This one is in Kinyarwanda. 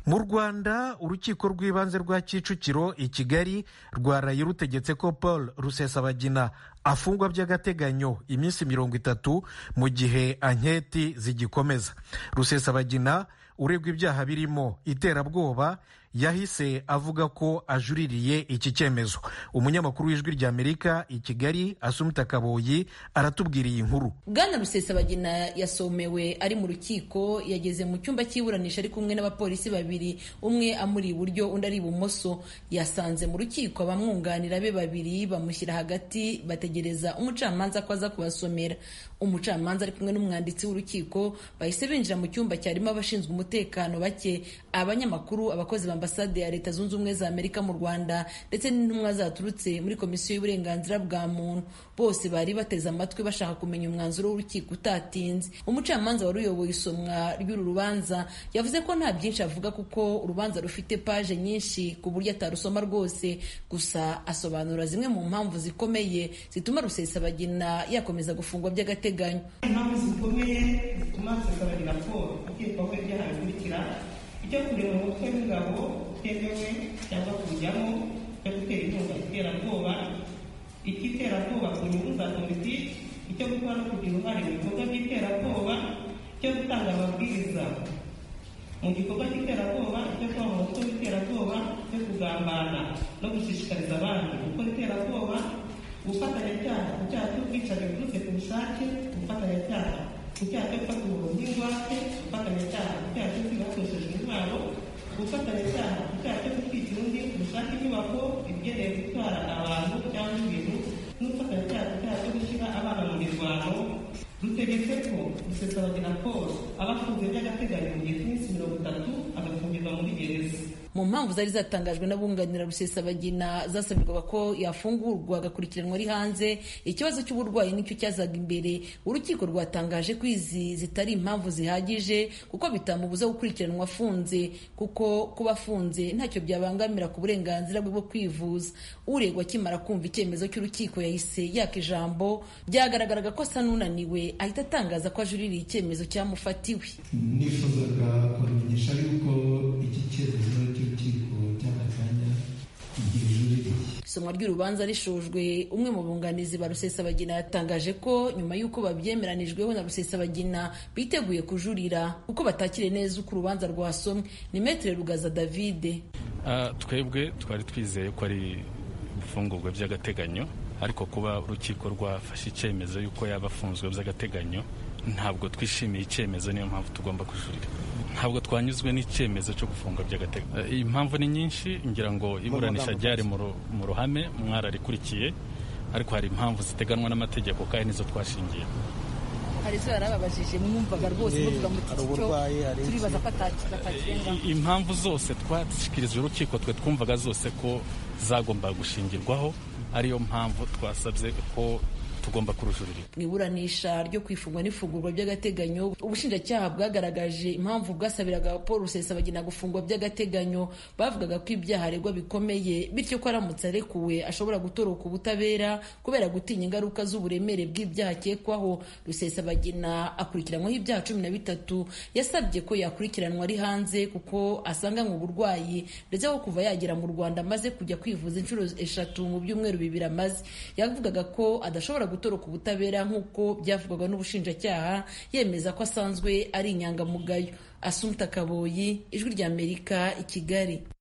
mu rwanda urukiko rw'ibanze rwa kicukiro i kigali rwaraye rutegetse ko paul rusesabagina afungwa by'agateganyo iminsi mirongo itatu mu gihe anketi zigikomeza rusesabagina uregwa ibyaha birimo iterabwoba yahise avuga ko ajuririye iki cyemezo umunyamakuru w'ijwi ry'amerika i kigali asumita kaboyi aratubwira iyi nkuru bwana rusesabagina yasomewe ari mu rukiko yageze mu cyumba cy'iburanisha ari kumwe n'abapolisi babiri umwe amuri iburyo undi ari ibumoso yasanze mu rukiko abamwunganira be babiri bamushyira hagati bategereza umucamanza ko aza kubasomera umucamanza ari kumwe n'umwanditsi w'urukiko bahise binjira mu cyumba cyarimo abashinzwe umutekano bake abanyamakuru abakozi ba ambasade ya leta zunze ubumwe za amerika mu rwanda ndetse n'intumwa zaturutse muri komisiyo y'uburenganzira bwa muntu bose bari bateze amatwi bashaka kumenya umwanzuro w'urukiko utatinze umucamanza wari uyoboye isomwa ry'uru rubanza yavuze ko nta byinshi avuga kuko urubanza rufite paje nyinshi ku buryo atarusoma rwose gusa asobanura zimwe mu mpamvu zikomeye zituma rusesabagina yakomeza gufungwa by'agateganyo impamvu zikomeye zituma rusesabagina paul ukekwaho ibyaha bikurikira ibyo kureba mu mutwe w'ingabo utemewe cyangwa kujyamo cyo gutera inkunga iterabwoba icy'iterabwoba ku nyungu za politiki icyo gukora no kugira uruhare mu bikorwa by'iterabwoba cyo gutanga amabwiriza mu gikorwa cy'iterabwoba cyo kuba mu mutwe w'iterabwoba cyo kugambana no gushishikariza abandi gukora iterabwoba gufatanyacyaha ku cyaha cy'ubwicanyi buturutse ku bushake gufatanyacyaha ku cyaha cyo gufata umuntu n'ingwate gufatanyacyaha ku cyaha cyo kwiba hakoreshejwe intwaro gufatanyacyaha ku cyaha cyo gutwika undi gushaka inyubako igenewe gutwara abantu cyangwa ibintu n'ubufatanyacyaha ku cyaha cyo gushyira abana mu mirwano rutegetse ko rusesabagina paul aba afunze by'agateganyo mu gihe cy'iminsi mirongo itatu agafungirwa muri gereza mu mpamvu zari zatangajwe n'abunganira rusesabagina zasabirwaga ko yafungurwa agakurikiranwa ari hanze ikibazo cy'uburwayi nicyo cyazaga imbere urukiko rwatangaje ko izi zitari impamvu zihagije kuko bitamubuza gukurikiranwa afunze kuko kuba afunze ntacyo byabangamira ku burenganzira bwe bwo kwivuza uregwa akimara kumva icyemezo cy'urukiko yahise yaka ijambo byagaragaraga ko asa n'unaniwe ahita atangaza ko ajuririye icyemezo cyamufatiwe nifuzaga kubamenyesha yuko iki cyemezo cy'urukiko cy'akanya isomwa ry'urubanza rishojwe umwe mu bunganizi ba rusesabagina yatangaje ko nyuma y'uko babyemeranijweho na rusesabagina biteguye kujurira kuko batakire neza uko urubanza rwasomwe ni metere rugaza davide twebwe twari twizeye ko ari gufungurwa by'agateganyo ariko kuba urukiko rwafashe icyemezo y'uko yaba afunzwe by'agateganyo ntabwo twishimiye icyemezo niyo mpamvu tugomba kujurira ntabwo twanyuzwe n'icyemezo cyo gufunga by'agateganyo impamvu ni nyinshi ngira ngo iburanisha ryari mu ruhame mwararikurikiye ariko hari impamvu ziteganwa n'amategeko kandi nizo twashingiye hari izo yarababajije mwumvaga rwose muvuga muti icyo turibaza ko atakirenga impamvu zose twashyikirijwe urukiko twe twumvaga zose ko zagomba gushingirwaho ariyo mpamvu twasabye ko tugomba kurujurira mu iburanisha ryo kwifungwa n'ifungurwa by'agateganyo ubushinjacyaha bwagaragaje impamvu bwasabiraga paul rusesabagina gufungwa by'agateganyo bavugaga ko ibyaha aregwa bikomeye bityo ko aramutse arekuwe ashobora gutoroka ubutabera kubera gutinya ingaruka z'uburemere bw'ibyaha akekwaho rusesabagina akurikiranwaho ibyaha cumi na bitatu yasabye ko yakurikiranwa ari hanze kuko asanganywe uburwayi ndetse aho kuva yagera mu rwanda amaze kujya kwivuza inshuro eshatu mu byumweru bibiri amaze yavugaga ko adashobora gutoroka ubutabera nk'uko byavugwaga n'ubushinjacyaha yemeza ko asanzwe ari inyangamugayo asumta kaboyi ijwi ry'amerika i kigali